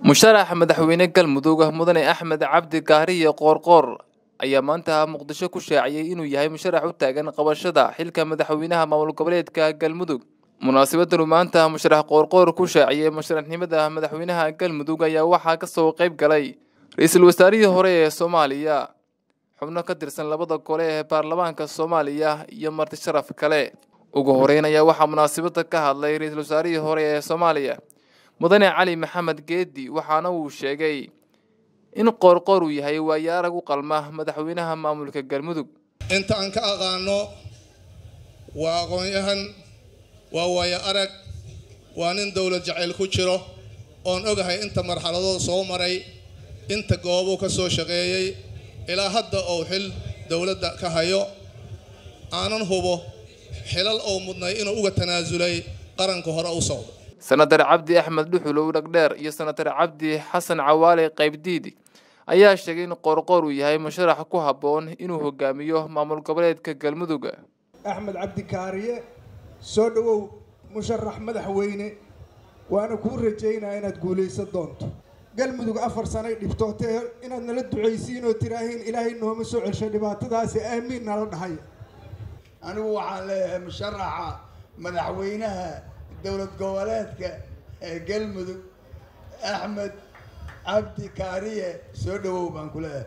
musharax madaxweyne galmudug mudane axmed cabdi kaariye qoorqoor ayaa maanta muqdisho ku shaaciyey inuu yahay musharax u taagan qabashada xilka madaxweynaha maamul goboleedka galmudug munaasabadanu maanta musharax qoorqoor ku shaaciyey musharaxnimada madaxweynaha galmudug ayaa waxaa kasoo qayb galay ra-iisul wasaarihii hore ee soomaaliya xubno ka tirsan labada gole ee baarlamaanka soomaaliya iyo marti sharaf kale ugu horeyn ayaa waxaa munaasabada ka hadlay ra-iisul wasaarihii hore ee soomaaliya mudane cali maxamed geedi waxaana uu sheegay in qoorqoor uu yahay waayo arag u qalma madaxweynaha maamulka galmudug inta aan ka aqaano waa aqoon-yahan waa waayo arag waa nin dowlad jacayl ku jiro oon ogahay inta marxaladood soo maray inta goobuu ka soo shaqeeyey ilaa hadda uu xil dowladda ka hayo aanan hubo xilal uu mudnay inuu uga tanaasulay qaranka hore u socdo senatar cabdi axmed dhuxulow dhagdheer iyo senatar cabdi xasan cawaale qaybdiidi ayaa sheegay in qoorqoor uu yahay musharax ku habboon inuu hogaamiyo maamul goboleedka galmudug axmed cabdi kaariye soo dhowow musharax madaxweyne waana kuu rajaynaya inaad guulaysan doonto galmudug afar sanay dhibtootee inaad nala ducaysiin oo tiraahiin ilaahay nooma soo celsho dhibaatadaasi aamiin nala dhahay anigu waxaan leeyahay musharaxa madaxweynaha dowlad goboleedka ee galmudug axmed cabdi kaariye soo dhawow baan ku leeyahay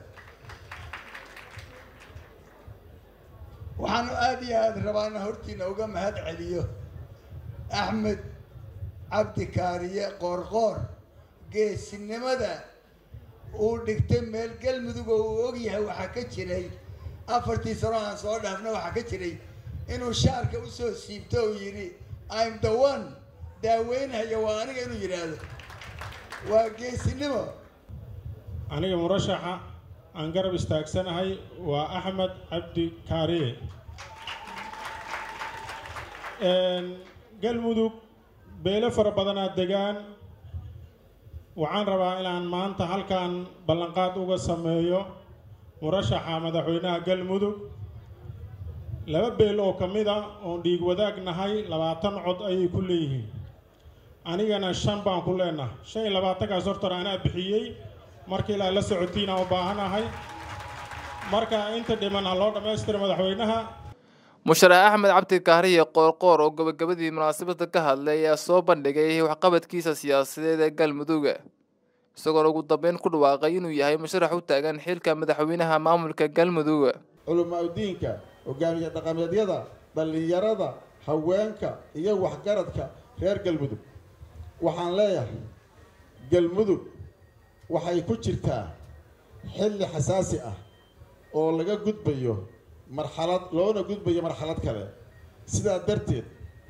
waxaanu aada iyo aada rabaa inaan hortiina uga mahad celiyo axmed cabdi kaariye qoorqoor geesinimada uu dhigtay meel galmudug oo uu ogyahay waxaa ka jiray afartii sano aan soo dhaafna waxaa ka jiray inuu shaarka usoo siibto uu yidhi im the one daaweynhaya waa aniga inuu yidhaahdo waa geesinimo aniga murashaxa aan garab istaagsanahay waa axmed cabdi kaariye galmudug beelo fara badanaa degaan waxaan rabaa inaan maanta halkan ballanqaad uga sameeyo murashaxa madaxweynaha galmudug laba beel oo ka mid a oon dhiig wadaag nahay labaatan cod ayay ku leeyihiin anigana shan baan ku leenahay shan iyo labaatankaas hortar anaa bixiyey marka ilaa la socotiinaan u baahanahay marka inta dhiman ha loo dhammaystira madaxweynaha musharax axmed cabdi kaariye qoorqoor oo gabagabadii munaasabada ka hadlay ayaa soo bandhigay waxqabadkiisa siyaasadeed ee galmudug isagoona ugu dambeyn ku dhawaaqay inuu yahay musharax u taagan xilka madaxweynaha maamulka galmudug culamaa udiinka hogaamiye dhaqameedyada dhallinyarada haweenka iyo waxgaradka reer galmudug waxaan leeyahay galmudug waxay ku jirtaa xilli xasaasi ah oo laga gudbayo marxalad loona gudbayo marxalad kale sidaa darteed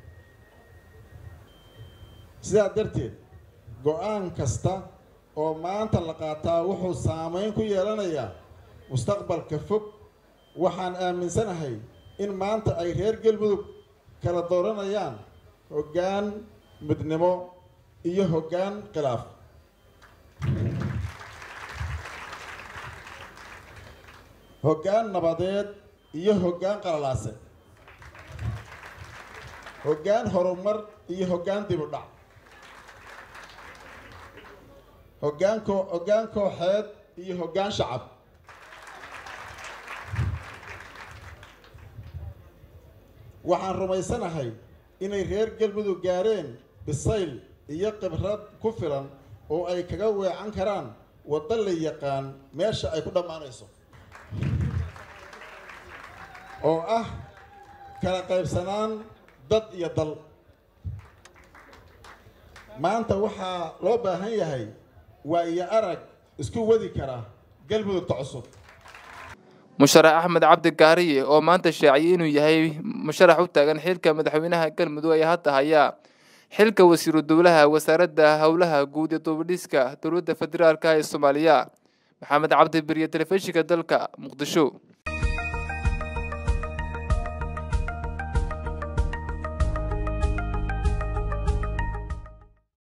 sidaa darteed go-aan kasta oo maanta la qaataa wuxuu saameyn ku yeelanayaa mustaqbalka fog waxaan aaminsanahay in maanta ay reer galmudug kala dooranayaan hoggaan midnimo iyo hoggaan khilaaf hoggaan nabadeed iyo hoggaan qalalaase hoggaan horumar iyo hoggaan dib u dhac hoggaan koo hoggaan kooxeed iyo hoggaan shacab waxaan rumaysanahay inay reer galmudug gaareen bisayl iyo khibrad ku filan oo ay kaga weecan karaan waddo la yaqaan meesha ay ku dhammaanayso oo ah kala qaybsanaan dad iyo dal maanta waxaa loo baahan yahay waa iyo arag isku wadi kara galmudugta cusub musharax axmed cabdi kaariye oo maanta shaaciyey inuu yahay musharax u taagan xilka madaxweynaha galmudug ayaa hadda hayaa xilka wasiiru dowlaha wasaaradda howlaha guud ee duubadhiska dowladda federaalk ee soomaaliya maxamed cabdi beriye telefishinka dalka muqdisho